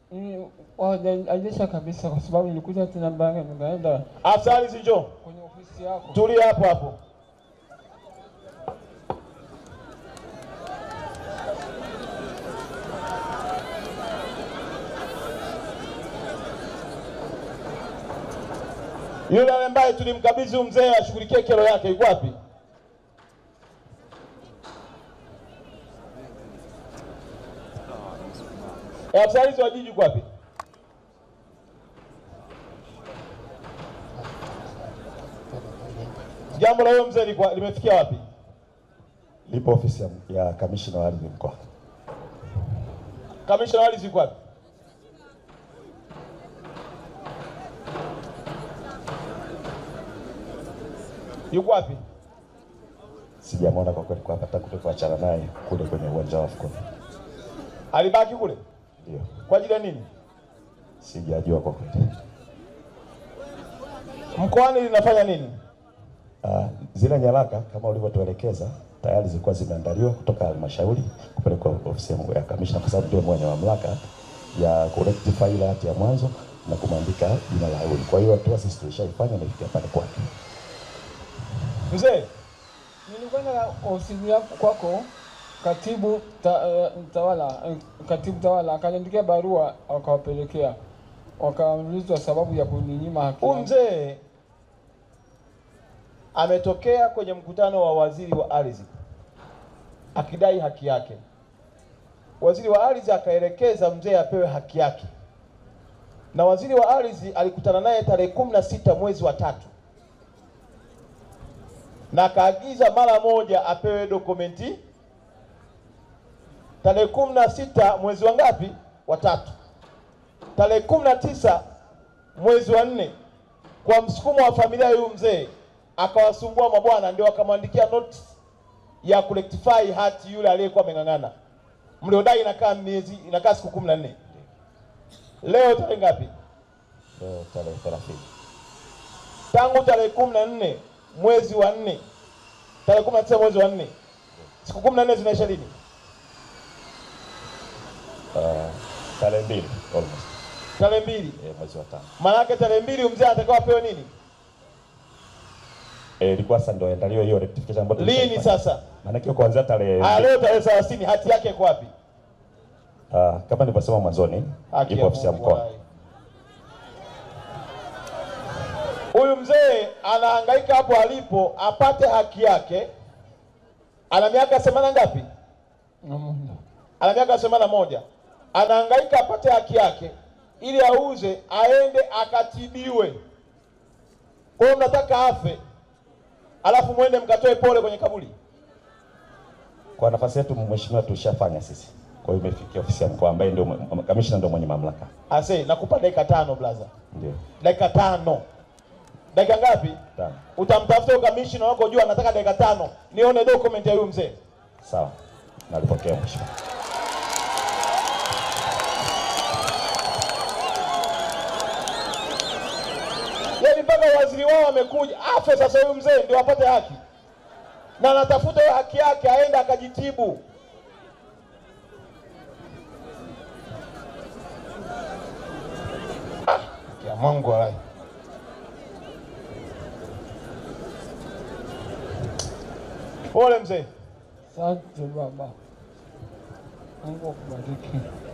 Ni- hawajarejesha kabisa, kwa sababu nilikuja tena Mbanga, nikaenda Afisa ardhi njoo. kwenye ofisi yako. Tulia hapo hapo. Yule ambaye tulimkabidhi huyu mzee ashughulikie kero yake yuko wapi? Eh, Afisa ardhi wa jiji yuko wapi? Jambo la huyo mzee likuwa- limefikia wapi? lipo ofisi ya, ya kamishina wa ardhi mkoa. Kamishna wa ardhi yuko wapi? Yuko wapi? Sijamwona kwa kweli kwa hapa tangu tulipoachana naye kule kwenye uwanja wa Afcon. Alibaki kule Ndio, kwa ajili ya nini? sijajua kwa kweli. Mkoani linafanya nini? Uh, zile nyaraka kama ulivyotuelekeza tayari zilikuwa zimeandaliwa kutoka halmashauri kupelekwa ofisi ya ya kamishna, kwa sababu ndio mwenye mamlaka ya kurectify ile hati ya mwanzo na kumwandika jina la huyu. Kwa hiyo hatua sisi tulishaifanya na ifikia pale kwake. Mzee, Nilikwenda ofisi yako kwako, katibu ta, eh, tawala eh, katibu tawala akaniandikia barua, wakawapelekea wakaulizwa sababu ya kuninyima haki huyu yangu. mzee ametokea kwenye mkutano wa waziri wa ardhi akidai haki yake. Waziri wa ardhi akaelekeza mzee apewe haki yake, na waziri wa ardhi alikutana naye tarehe kumi na sita mwezi wa tatu na akaagiza mara moja apewe dokumenti tarehe kumi na sita mwezi wa ngapi? Wa tatu. Tarehe kumi na tisa mwezi wa nne, kwa msukumo wa familia ya huyu mzee akawasumbua mabwana, ndio akamwandikia notice ya kurectify hati yule aliyekuwa ameng'ang'ana, mliodai inakaa miezi inakaa siku kumi na nne. Leo tarehe ngapi? Leo tarehe 30. Tangu tarehe kumi na nne mwezi wa nne, tarehe kumi na tisa mwezi wa nne, siku kumi na nne zinaisha lini? Uh, tarehe mbili almost Tarehe mbili. eh, mwezi wa tano. Maana yake tarehe mbili huyu mzee anatakiwa apewe nini? Eh, ilikuwa sasa ndio iandaliwe hiyo rectification ambayo Lini tulishaifanya. sasa? Maana yake kuanzia tarehe Haya, leo tarehe thelathini, hati yake iko wapi? uh, kama nilivyosema mwanzoni Haki ipo ya ofisi ya Mungu mkoa. walai. Huyu mzee anahangaika hapo alipo apate haki yake. Ana miaka themanini ngapi? Na muda. Ana miaka themanini na moja. Anahangaika apate haki yake ili auze aende akatibiwe. Kwa hiyo mnataka afe, alafu mwende mkatoe pole kwenye kaburi. Kwa nafasi yetu mheshimiwa, tulishafanya sisi. Kwa hiyo imefikia ofisi ya mkoa ambaye ndio mwe- kamishna ndio mwenye mamlaka. Ase, nakupa dakika tano blaza, Ndio. dakika tano. Dakika ngapi? Tano. Utamtafuta ukamishina wako juu, anataka dakika tano nione document ya huyu mzee. Sawa. Nalipokea mheshimiwa. Yaani mpaka waziri wao amekuja afe sasa, huyu mzee ndio apate haki, na anatafuta hiyo haki yake, aende akajitibu. Ah, ya Mungu walai. Pole mzee. Asante baba, Mungu akubariki.